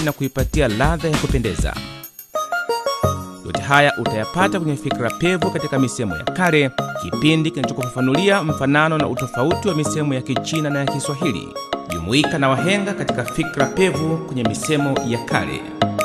na kuipatia ladha ya kupendeza. Yote haya utayapata kwenye Fikra Pevu katika misemo ya kale, kipindi kinachokufafanulia mfanano na utofauti wa misemo ya Kichina na ya Kiswahili. Jumuika na wahenga katika Fikra Pevu kwenye misemo ya kale.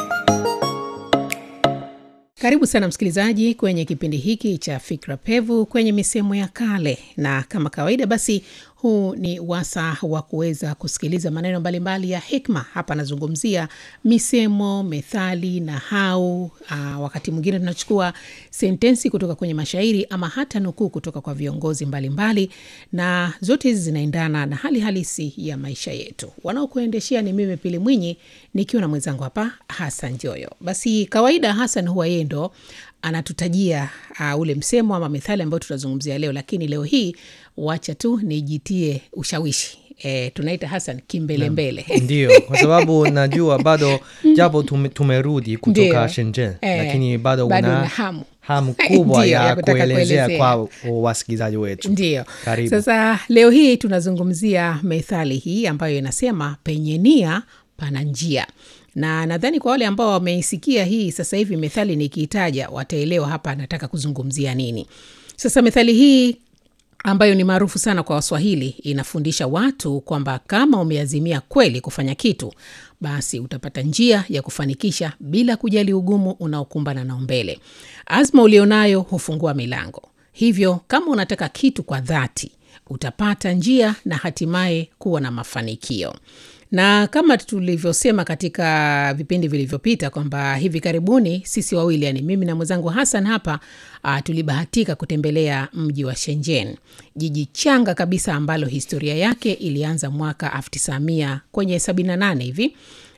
Karibu sana msikilizaji kwenye kipindi hiki cha Fikra Pevu kwenye misemo ya kale, na kama kawaida basi huu ni wasa wa kuweza kusikiliza maneno mbalimbali ya hikma. Hapa anazungumzia misemo, methali, nahau. Aa, wakati mwingine tunachukua sentensi kutoka kwenye mashairi ama hata nukuu kutoka kwa viongozi mbalimbali mbali, na zote hizi zinaendana na hali halisi ya maisha yetu. Wanaokuendeshea ni mimi Pili Mwinyi nikiwa na mwenzangu hapa Hasan Joyo. Basi kawaida Hasan huwa yeye ndo anatutajia uh, ule msemo ama methali ambayo tutazungumzia leo, lakini leo hii wacha tu nijitie ushawishi e, tunaita Hasan kimbelembele Ndio, kwa sababu najua bado japo tume, tumerudi kutoka Ndio. Shenzhen Eh, lakini bado bado una una hamu. hamu kubwa Ndio, ya ya kutaka kuelezea kuelezea. kwa wasikilizaji wetu. Ndio. Karibu. Sasa leo hii tunazungumzia methali hii ambayo inasema penye nia pana njia, na nadhani kwa wale ambao wameisikia hii sasa hivi methali nikiitaja wataelewa hapa anataka kuzungumzia nini. Sasa methali hii ambayo ni maarufu sana kwa Waswahili inafundisha watu kwamba kama umeazimia kweli kufanya kitu, basi utapata njia ya kufanikisha bila kujali ugumu unaokumbana nao mbele. Azma ulionayo hufungua milango. Hivyo kama unataka kitu kwa dhati, utapata njia na hatimaye kuwa na mafanikio na kama tulivyosema katika vipindi vilivyopita kwamba hivi karibuni sisi wawili yani mimi na mwenzangu Hassan hapa uh, tulibahatika kutembelea mji wa Shenzhen, jiji changa kabisa ambalo historia yake ilianza mwaka 1900 kwenye 78 hivi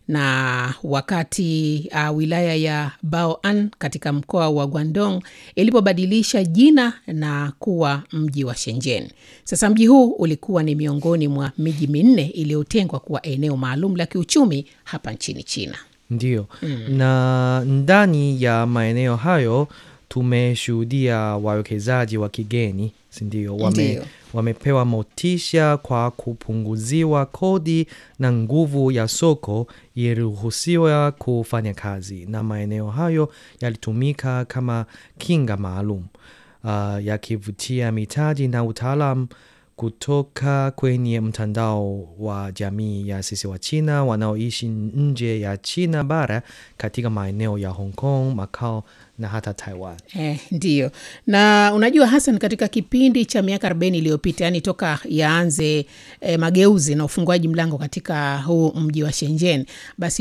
na wakati uh, wilaya ya Baoan katika mkoa wa Guangdong ilipobadilisha jina na kuwa mji wa Shenzhen. Sasa mji huu ulikuwa ni miongoni mwa miji minne iliyotengwa kuwa eneo maalum la kiuchumi hapa nchini China. Ndio. Na ndani ya maeneo hayo tumeshuhudia wawekezaji wa kigeni, si ndio? Wame, Ndio. wamepewa motisha kwa kupunguziwa kodi na nguvu ya soko iliruhusiwa kufanya kazi, na maeneo hayo yalitumika kama kinga maalum uh, yakivutia mitaji na utaalam kutoka kwenye mtandao wa jamii ya sisi wa China wanaoishi nje ya China bara katika maeneo ya Hong Kong, Macau na hata Taiwan. Eh, ndiyo na unajua Hassan, katika kipindi cha miaka 40 iliyopita, yani toka yaanze eh, mageuzi na ufunguaji mlango katika huu mji wa Shenzhen, basi